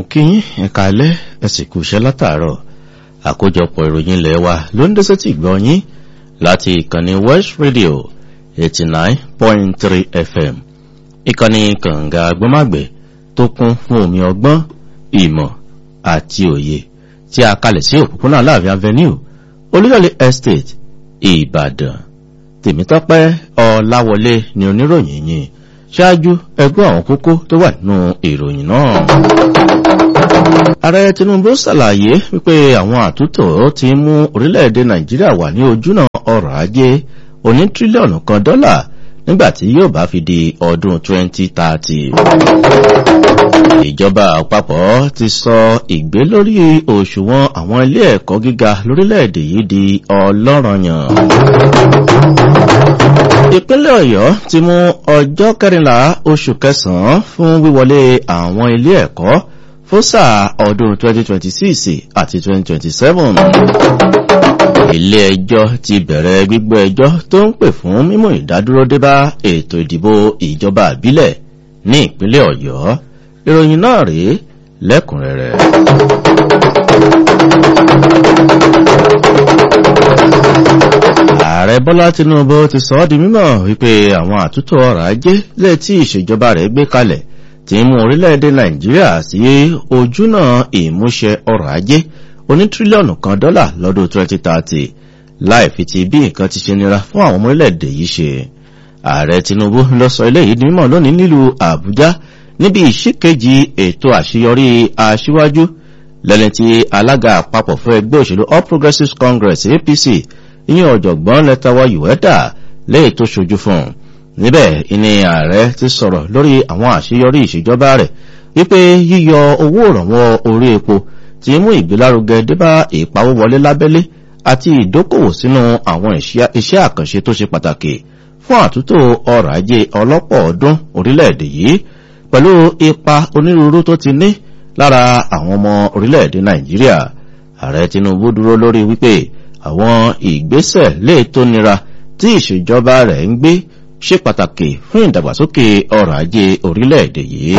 kí yín ẹ̀ka alẹ́ ẹ̀sìn kù iṣẹ́ látàárọ̀ àkójọpọ̀ ìròyìn ilẹ̀ wa ló ń dẹ́sẹ̀ tì gbọ́ yín láti ìkànnì west radio eighty nine point three fm ìkànnì kànga agbọ́màgbẹ̀ tó kún fún omi ọgbọ́n ìmọ̀ àti òye tí a kalẹ̀ sí òpópónà aláàfin avenue olúyọ̀lé estate ìbàdàn tèmítọ́pẹ́ ọláwọlé ni oníròyìn yìí ṣáájú ẹgbẹ́ àwọn kókó tó wà nínú ìròyìn náà. ààrẹ tinubu ṣàlàyé wípé àwọn àtúntò ti mú orílẹ̀-èdè nàìjíríà wà ní ojúnà ọrọ̀ ajé oní tírílíọ̀nù kan dọ́là nígbàtí yóò bá fi di ọdún 2030. ìjọba àpapọ̀ ti sọ ìgbé lórí òṣùwọ̀n àwọn ilé ẹ̀kọ́ gíga lórílẹ̀-èdè yìí di ọlọ́ranyàn ìpínlẹ̀ ọ̀yọ́ ti mú ọjọ́ kẹrìnlá oṣù kẹsàn-án fún wíwọlé àwọn ilé ẹ̀kọ́ fún sáà ọdún 2026 àti 2027 ilé ẹjọ́ ti bẹ̀rẹ̀ gbígbọ́ ẹjọ́ tó ń pè fún mímú ìdádúró débá ètò ìdìbò ìjọba àbílẹ̀ ní ìpínlẹ̀ ọ̀yọ́ ìròyìn náà rèé lẹ́kùnrẹ́rẹ́ ààrẹ bọ́lá tinubu ti sọ ọ́ di mímọ̀ wípé àwọn àtúntò ọrọ̀ ajé lè tí ìṣèjọba rẹ̀ gbé kalẹ̀ ti mú orílẹ̀-èdè nàìjíríà sí ojúnà ìmúṣẹ ọrọ̀ ajé oní tírílíọ̀nù kan dọ́là lọ́dún 2030 láì fi ti bí nǹkan ti ṣe nira fún àwọn ọmọ orílẹ̀-èdè yìí ṣe ààrẹ tinubu lọ sọ eléyìí di mímọ̀ lónìí nílùú àbújá níbi ìṣíkejì ètò àṣeyọrí aṣíwájú lẹ́ni tí alága àpapọ̀ fún ẹgbẹ́ òṣèlú all progressives congress apc ìyẹn ọ̀jọ̀gbọ́n lẹ́tàwá yùwẹ́dà léè tó ṣojú fún un níbẹ̀ ìní ààrẹ ti sọ̀rọ̀ lórí àwọn àṣeyọrí ìṣèjọba rẹ̀ wípé yíyọ owó ìrànwọ́ orí epo ti mú ìgbélárugẹ débá ìpawówọlé lábẹ́lé àti ìdókòwò sínú àwọn iṣẹ́ àkànṣe tó ṣe pàtàkì fún àtúntò ọrọ̀ ajé ọlọ́pọ̀ ọdún orílẹ̀-èdè yìí pẹ̀lú ipa onírúurú tó ti ní lára àwọn ọmọ orílẹ̀-èdè nàìjíríà ààrẹ tinubu dúró lórí wípé àwọn ìgbésẹ̀ lè tó nira tí ìṣèjọba rẹ̀ ń gbé ṣe pàtàkì fún ìdàgbàsókè ọrọ̀ ajé orílẹ̀-èdè yìí.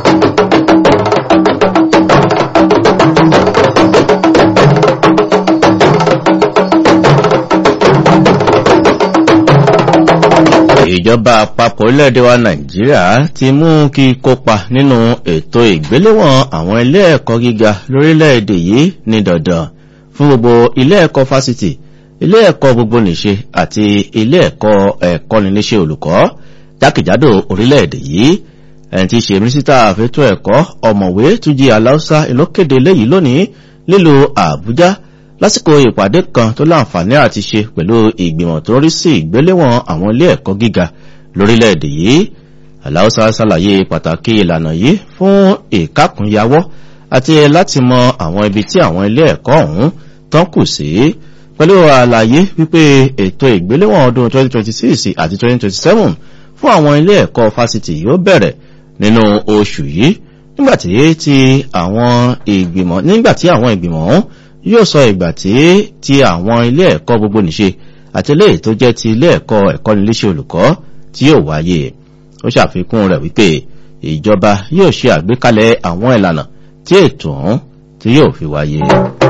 ìjọba àpapọ̀ orílẹ̀-èdè wa nàìjíríà ti mú kí kópa nínú ètò ìgbéléwọ̀n àwọn ilé ẹ̀kọ́ gíga lórílẹ̀-èdè yìí ní dandan fún gbogbo ilé ẹ̀kọ́ fásitì ilé ẹ̀kọ́ gbogbo nìṣe àti ilé ẹ̀kọ́ ẹ̀kọ́niléṣẹ́ olùkọ́ jákèjádò orílẹ̀-èdè yìí ẹni tí í ṣe mínísítà àfẹ́tọ́ ẹ̀kọ́ ọ̀mọ̀wé túnjí aláùsá ìlókéde léyìí lónìí lílo àbújá lásìkò ìpàdé kan tó láǹfààní àti ṣe pẹ̀lú ìgbìmọ̀ tó rí sí ìgbéléwọ̀n àwọn ilé ẹ̀kọ́ gíga lórílẹ̀-èdè yìí aláùsá ṣàlàyé pàtàkì ìlànà yìí fún ìkákùnyawọ́ àti láti mọ àwọn ibi tí àwọn ilé ẹ̀kọ́ ọ̀hún tán kù sí pẹ̀lú àlàyé wípé ètò ìgbéléwọ̀n ọdún 2026 àti 2027 fún àwọn ilé ẹ̀kọ́ fásitì yóò bẹ̀rẹ̀ nínú oṣù yìí nígbàtí tí àwọn ìgbìmọ̀ nígbàtí àwọn ìgbìmọ̀ ọ̀hún yóò sọ ìgbà tí ti àwọn ilé ẹ̀kọ́ gbogbo nìṣe àti ilé tó jẹ́ ti ilé ẹ̀kọ́ ẹ̀kọ́niléṣẹ́ olùkọ́ tí yóò wáyé ó ṣàfikún rẹ̀ wípé ìjọba yóò ṣe àgbékalẹ̀ àwọn ìlànà tí ètò ọ̀hún tí yóò fi wáyé.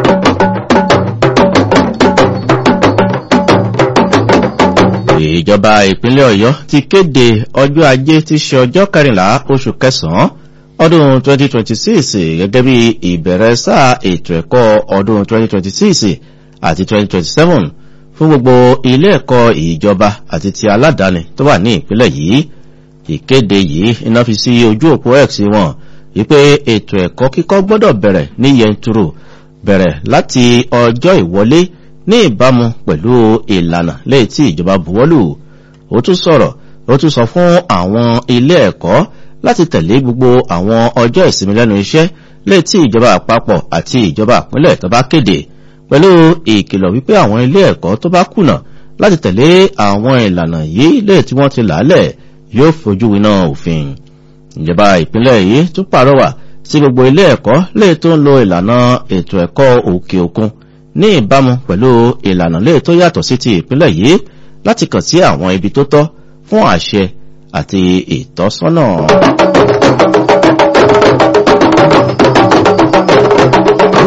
ìjọba ìpínlẹ̀ ọ̀yọ́ ti kéde ọjọ́ ajé tí ṣe ọjọ́ kẹrìnlá oṣù kẹsàn-án ọdún 2026 gẹ́gẹ́ bí ìbẹ̀rẹ̀ sáà ètò ẹ̀kọ́ ọdún 2026 àti 2027 fún gbogbo ilé ẹ̀kọ́ ìjọba àti ti aládàáni tó wà ní ìpínlẹ̀ yìí ìkéde yìí iná fi sí ojú òpó x wọn wípé ètò ẹ̀kọ́ kíkọ́ gbọ́dọ̀ bẹ̀rẹ̀ ní yẹnturu bẹ̀rẹ̀ láti ọjọ́ ìwọlé ní ìbámu pẹ̀lú ìlànà lẹ́yìn tí ìjọba buwọ́lù ó tún sọ̀rọ̀ ó tún sọ fún àwọn ilé ẹ̀kọ́ láti tẹ̀lé gbogbo àwọn ọjọ́ ìsinmi lẹ́nu iṣẹ́ lẹ́yìn tí ìjọba àpapọ̀ àti ìjọba àpínlẹ̀ tó bá kéde pẹ̀lú ìkìlọ̀ wípé àwọn ilé ẹ̀kọ́ tó bá kùnà láti tẹ̀lé àwọn ìlànà yìí lẹ́yìn tí wọ́n ti làálẹ̀ yóò fojú winá òfin ìjọba ìpínlẹ̀ yìí tún pàrọwà sí gbogbo ilé ẹ̀kọ́ lẹ́yìn tó ń lo ìlànà ètò ẹ̀kọ́ òkè òkun ní ìbámu pẹ̀lú ìlànà lẹ́yìn tó yàtọ̀ sí ti ìpínlẹ̀ yìí láti kàn sí àwọn ibi tó tọ́ fún àṣẹ àti ìtọ́sọ́nà.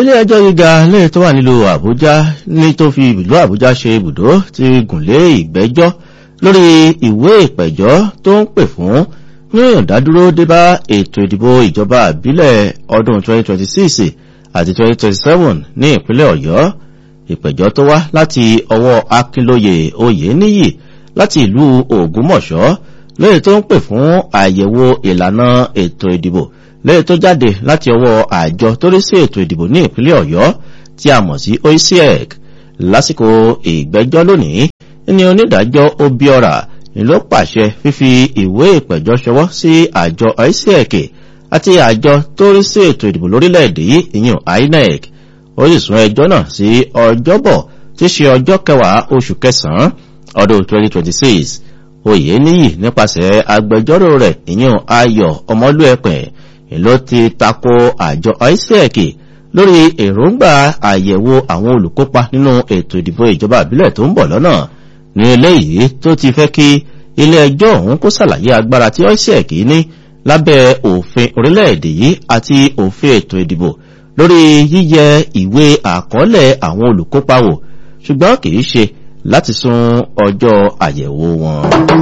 ilé ẹjọ́ gíga lẹ́yìn tó wà nílùú àbújá ní tó fi ìlú àbújá ṣe ibùdó ti gùnlé ìgbẹ́jọ́ lórí ìwé ìpẹ̀jọ́ tó ń pè fún ní ìdádúró débá ètò ìdìbò ìjọba àbílẹ̀ ọdún 2026 àti 2027 ní ìpínlẹ̀ ọ̀yọ́ ìpẹ̀jọ́ tó wá láti ọwọ́ akínlóye oyèníyì láti ìlú ògúnmọ̀ṣọ́ lẹ́yìn tó ń pè fún àyẹ̀wò ìlànà ètò ìdìbò lẹ́yìn tó jáde láti ọwọ́ àjọ tó rí sí ètò ìdìbò ní ìpínlẹ̀ ọ̀yọ́ tí a mọ̀ sí oisiec lásìkò ìgbẹ́jọ́ lónìí ní onídàájọ́ obiora ni ló pàṣẹ fífi ìwé ìpẹ̀jọ́ ṣọwọ́ sí àjọ oisiec àti àjọ tó rí sí ètò ìdìbò lórílẹ̀‐èdè yìí ìyún inec ó sì sún ẹjọ́ náà sí ọjọ́bọ̀ tí ṣe ọjọ́ kẹwàá oṣù kẹsàn-án ọdún 2026 oyè níyì nípasẹ̀ agbẹjọ́rò rẹ̀ ìyún ayọ̀ ọmọlúẹ̀pẹ̀ ló ti tako àjọ isaac lórí èròǹgbà àyẹ̀wò àwọn olùkópa nínú ètò ìdìbò ìjọba àbílẹ̀ tó ń bọ̀ lọ́nà ní eléyìí tó ti fẹ́ kí ilé ẹjọ́ ọ̀hún kó ṣàlàyé agbára tí isaac ní lábẹ́ òfin orílẹ̀-èdè yìí àti òfin ètò ìdìbò lórí yíyẹ ìwé àkọọ́lẹ̀ àwọn olùkópa wò ṣùgbọ́n kì í ṣe láti sún ọjọ́ àyẹ̀wò wọn.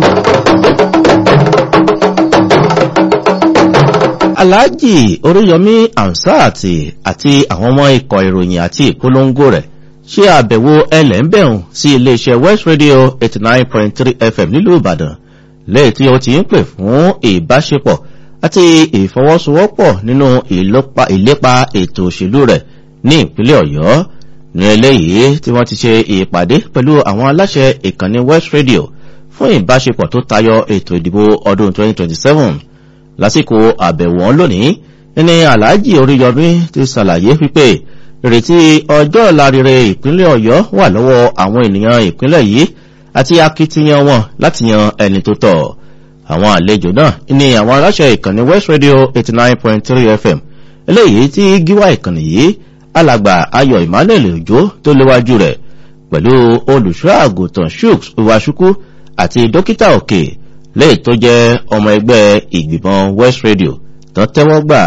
alhaji oríyọmí ansati àti àwọn ọmọ ikọ̀ ìròyìn àti ìpolongo rẹ̀ ṣe àbẹ̀wò ẹlẹ́ńbẹ̀hùn sí iléeṣẹ́ west radio 89.3 fm nílùú ìbàdàn lẹ́yìn tí ó ti ń pè fún ìbáṣepọ̀ àti ìfọwọ́sowọ́pọ̀ nínú ìlépa ètò òṣèlú rẹ̀ ní ìpínlẹ̀ ọ̀yọ́ ní eléyìí tí wọ́n ti ṣe ìpàdé pẹ̀lú àwọn aláṣẹ ìkànnì west radio fún ìbáṣepọ̀ tó tayọ ètò ìdìbò ọdún 2027 lásìkò àbẹ̀wò lónìí ní aláàjì oríyọmí ti ṣàlàyé wípé ìrètí ọjọ́ ìlarire ìpínlẹ̀ ọ̀yọ́ wà lọ́wọ́ àwọn ènìyàn ìpínlẹ̀ yìí àti akitiyan wọn láti yan ẹni tó tọ̀ àwọn àlejò náà ní àwọn aláṣẹ ìkànnì west radio 89.3 fm eléyìí tí gíwá ìkànnì yìí alàgbà ayọ̀ emmanuel òjò tó léwájú rẹ̀ pẹ̀lú olùṣọ́ àgùntàn shooks iwasukwu àti dókítà òkè lẹ́yìn tó jẹ́ ọmọ ẹgbẹ́ ìgbìmọ̀ west radio tán tẹ́wọ́ gbà.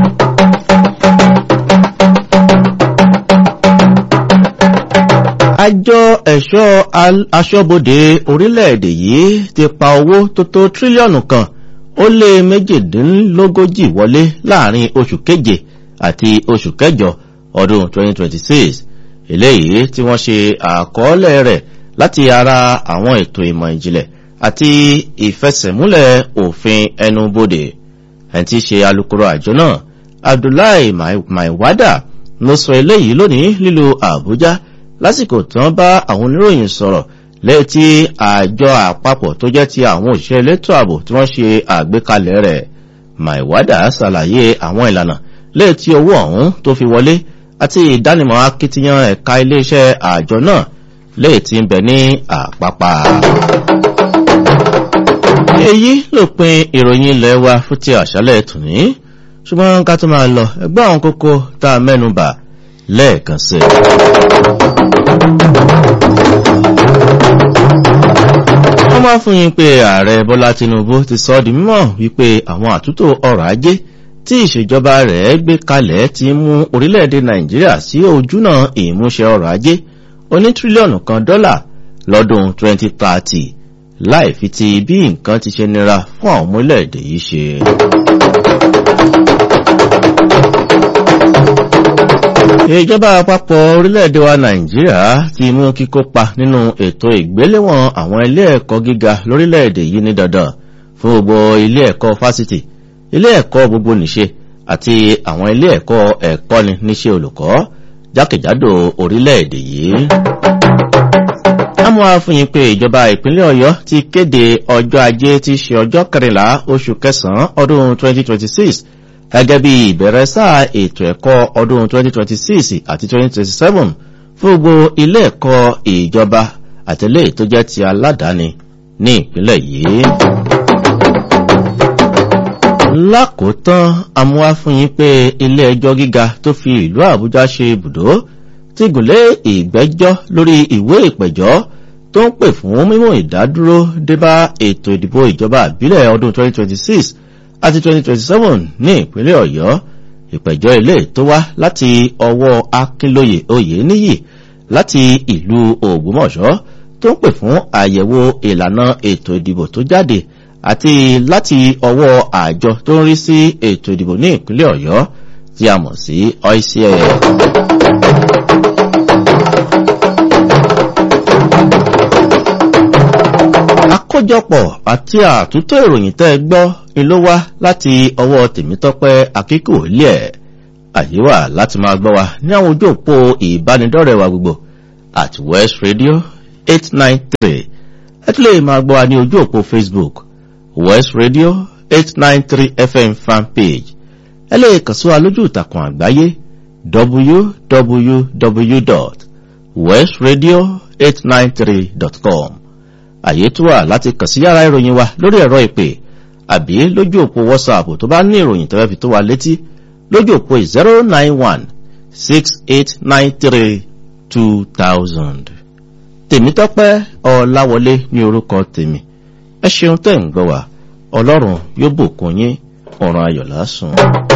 àjọ ẹ̀ṣọ́ aṣọ́bodè orílẹ̀-èdè yìí ti pa owó tó tó tírílíọ̀nù kan ó lé méjìdínlógójì wọlé láàrin oṣù keje àti oṣù kẹjọ ọdún 2026 eléyìí tí wọ́n ṣe àkọọ́lẹ̀ rẹ̀ láti ara àwọn ètò ìmọ̀ ìjìnlẹ̀ àti ìfẹsẹ̀múlẹ̀ òfin ẹnubodè ẹni tí ṣe alukoro àjọ náà abdullahi maiwada ló sọ eléyìí lónìí lílo àbújá lásìkò tí wọ́n bá àwọn oníròyìn sọ̀rọ̀ lẹ́yìn tí àjọ àpapọ̀ tó jẹ́ ti àwọn òṣìṣẹ́ elétò ààbò tí wọ́n ṣe àgbékalẹ̀ rẹ̀ maiwada ṣàlàyé àwọn ìlànà lẹ́yìn tí owó ọ̀hún tó fi wọlé àti ìdánimọ̀ akitiyan ẹ̀ka iléeṣẹ́ àjọ náà lẹ́yìn tí ń bẹ ní àpápá. èyí ló pin ìròyìn ilẹ̀ wa fún ti àṣálẹ̀ tòní ṣùgbọ́n ká tó máa lọ ẹgbẹ́ àwọn kókó tá a mẹ́nu bà lẹ́ẹ̀kan sí. wọ́n máa fún yín pé ààrẹ bọ́lá tinubu ti sọ ọ́ di mímọ̀ wípé àwọn àtúntò ọrọ̀ ajé tí ìṣèjọba rẹ̀ gbé kalẹ̀ ti mú orílẹ̀-èdè nàìjíríà sí ojúnà ìmúṣẹ ọrọ̀ ajé oní tírílíọ̀nù kan dọ́là lọ́dún 2030 láì fi ti bí nǹkan ti ṣe nira fún àwọn orílẹ̀-èdè yìí ṣe. ìjọba àpapọ̀ orílẹ̀-èdè wa nàìjíríà ti mú kíkópa nínú ètò ìgbéléwọ̀n àwọn ilé ẹ̀kọ́ gíga lórílẹ̀-èdè yìí ní dandan fún gbogbo ilé ẹ̀kọ́ fásitì ilé ẹ̀kọ́ gbogbo nìṣe àti àwọn ilé ẹ̀kọ́ ẹ̀kọ́ni níṣẹ́ olùkọ́ jákèjádò orílẹ̀-èdè yìí. àmọ́ àfihàn pé ìjọba ìpínlẹ̀ ọ̀yọ́ ti kéde ọjọ́ ajé tí ṣe ọjọ́ kẹrìnlá oṣù kẹsàn-án ọdún 2026 gẹ́gẹ́ bí ìbẹ̀rẹ̀ sáà ètò ẹ̀kọ́ ọdún 2026 àti 2027 fún gbogbo ilé ẹ̀kọ́ ìjọba àtẹlẹ́ tó jẹ́ ti aládàáni ní ìpínlẹ̀ yìí lákòótán amúwáfúnyín pé ilé ẹjọ́ gíga tó fi ìlú àbújá ṣe ibùdó ti gùnlé ìgbẹ́jọ́ lórí ìwé ìpẹ̀jọ́ tó ń pè fún mímú ìdádúró débá ètò ìdìbò ìjọba àbílẹ̀ ọdún 2026 àti 2027 ní ìpínlẹ̀ ọ̀yọ́ ìpẹ̀jọ́ ilé tó wá láti ọwọ́ akínlóye oyèníyì láti ìlú ògbómọ̀ṣọ́ tó ń pè fún àyẹ̀wò ìlànà ètò ìdìbò tó jáde àti láti ọwọ́ àjọ tó ń rí sí ètò ìdìbò ní ìpínlẹ̀ ọ̀yọ́ tí a mọ̀ sí oicl. àkójọpọ̀ àti àtúntò ìròyìn tẹ́ gbọ́ ni ló wá láti ọwọ́ tèmítọ́pẹ́ akíkò ilé ẹ̀ àyè wà láti máa gbọ́ wa ní àwọn ojú òpó ìbánidọ́rẹ̀ wa gbogbo at west radio eight nine three ẹ tún lè máa gbọ́ wa ní ojú òpó facebook west radio eight nine three fm fan page ẹ lè kàn sí wa lójú ìtàkùn àgbáyé www.westradio893.com àyè tó wà láti kàn sí yàrá ìròyìn wa lórí ẹ̀rọ ìpè àbí lójú òpó whatsapp tó bá ní ìròyìn tó fẹ́ fi tó wa létí lójú òpó zero nine one six eight nine three two thousand. tèmítọ́pẹ́ ọ̀làwọlé ní orúkọ tèmi ẹ ṣeun tẹ̀ ń gbọ́ wa ọlọ́run yóò bùkún yín ọ̀ràn ayọ̀ lásùn.